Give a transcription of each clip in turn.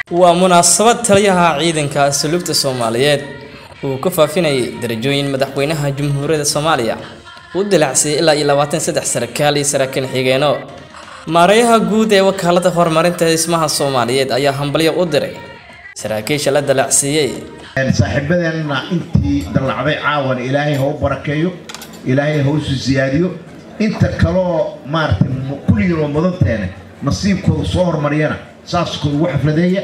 waa munaasabad taliyaha ciidanka asluubta soomaaliyeed uu ka faafinayay darajooyin madaxweynaha jamhuuriyadda soomaaliya u dilacsiyay ilaa iyo labaatan saddex sarkaal iyo saraakiil xigeeno maareeyaha guud ee wakaalada horumarinta dhismaha soomaaliyeed ayaa hambalyo u diray saraakiisha la dalacsiiyey saaxiibadeenna intii dallacday caawan ilaahay ha u barakeeyo ilaahay ha usu siyaadiyo inta kaloo maaragtay kulligiin oo mudanteene nasiibkooda soo hormariyana saaskooda ugu xafladeeya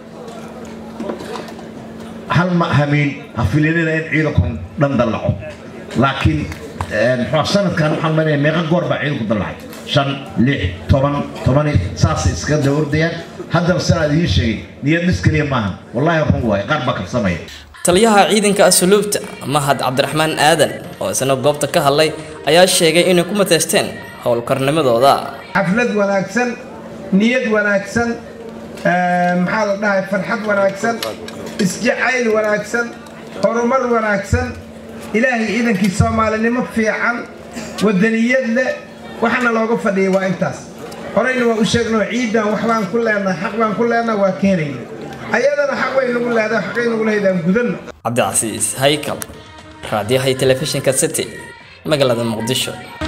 hal ma hamiin ha filinina in ciidanku dhan dallaco laakiin muxuu sanadkan waxaan maleeyaa meeqa goor baa ciidanku dallacay shan lix toban tobani saasay iskaga daba ordayaan haddana sanaa idiin sheegay niyad dhis keliya maaha wallaahi run waaye qaar baa kabsamaya taliyaha ciidanka asluubta mahad cabdiraxmaan aadan oo isna goobta ka hadlay ayaa sheegay inay ku mateysteen howlkarnimadooda xaflad wanaagsan niyad wanaagsan maxaa la dhahay farxad wanaagsan isjacayl wanaagsan horumar wanaagsan ilaahay ciidankii soomaalinimo fiican wadaniyad leh waxaana looga fadhiyay waa intaas horeyna waa u sheegnoo ciidan wax baan ku leenahay xaq baan ku leenahay waa keenayna ayadana xaq way nagu leedahay xaqay nagu leedahay gudanno cabdicasiis haykal raadiyaha telefishinka city magaalada muqdisho